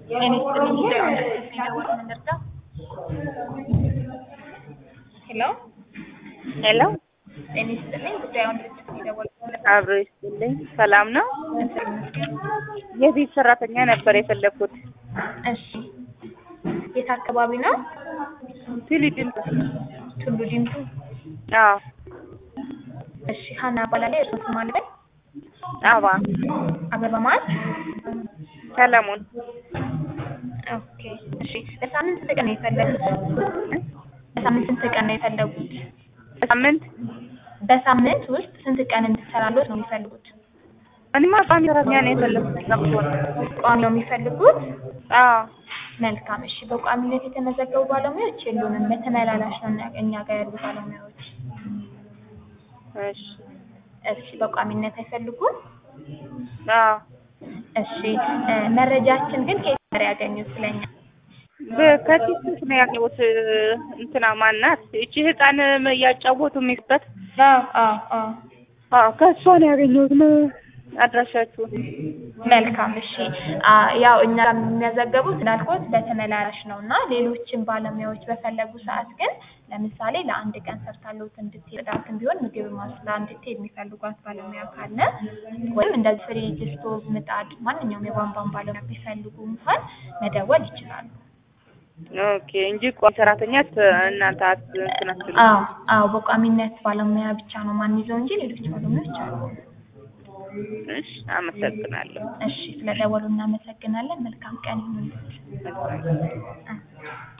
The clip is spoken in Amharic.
እኔ ስጥልኝ ጉዳዩ እንደደወል እንርዳ። ሄሎ ሄሎ እኔ ስጥልኝ ጉዳዩ እንደደወል አብሮ ይስጥልኝ። ሰላም ነው? የቤት ሰራተኛ ነበር የፈለኩት። እሺ የት አካባቢ ነው? ትሊድን ቱሉ ዲምቱ። አዎ እሺ ሀና እባላለሁ። የእርስዎ ስም ማን ነው? አባ አበባ ማን? ሰለሞን ኦኬ እሺ በሳምንት ስንት ቀን ነው የፈለጉት? በሳምንት ስንት ቀን ነው የፈለጉት? ሳምንት በሳምንት ውስጥ ስንት ቀን እንድትሰራሎት ነው የሚፈልጉት? እኔማ ቋሚ ሰራተኛ ነው የፈለኩት። ጠብቶን ቋሚ ነው የሚፈልጉት? አዎ መልካም እሺ። በቋሚነት የተመዘገቡ ባለሙያዎች የሉንም። በተመላላሽ ነው እኛ- እኛ ጋር ያሉ ባለሙያዎች። እሺ እሺ በቋሚነት አይፈልጉም? አዎ እሺ እ መረጃችን ግን ከየት ነበር ያገኙት ስለኛ? በከቲስ ነው ያገኘሁት። እንትና ማናት እቺ ህፃን እያጫወቱ የሚስበት አዎ አዎ አዎ አዎ ከእሷ ነው ያገኘሁት ነው አድራሻችሁን። መልካም እሺ። አ ያው እኛ ጋር የሚያዘገቡት እንዳልኩት በተመላላሽ ነው እና ሌሎችን ባለሙያዎች በፈለጉ ሰዓት ግን ለምሳሌ ለአንድ ቀን ሰርታለሁት እንድትሄድ ጽዳትም ቢሆን ምግብ ማስላ እንድትሄድ የሚፈልጓት ባለሙያ ካለ ወይም እንደዚህ ፍሪጅ፣ ስቶቭ፣ ምጣድ ማንኛውም የቧንቧን ባለሙያ ቢፈልጉ እንኳን መደወል ይችላሉ። ኦኬ እንጂ ቋሚ ሰራተኛ ት- እናንተ አት እንትን አትሉም። አዎ አዎ በቋሚነት ባለሙያ ብቻ ነው ማንይዘው እንጂ ሌሎች ባለሙያዎች አሉ። እሺ አመሰግናለሁ። እሺ ስለደወሉ እናመሰግናለን። መልካም ቀን ይሁንልዎት። መልካም እ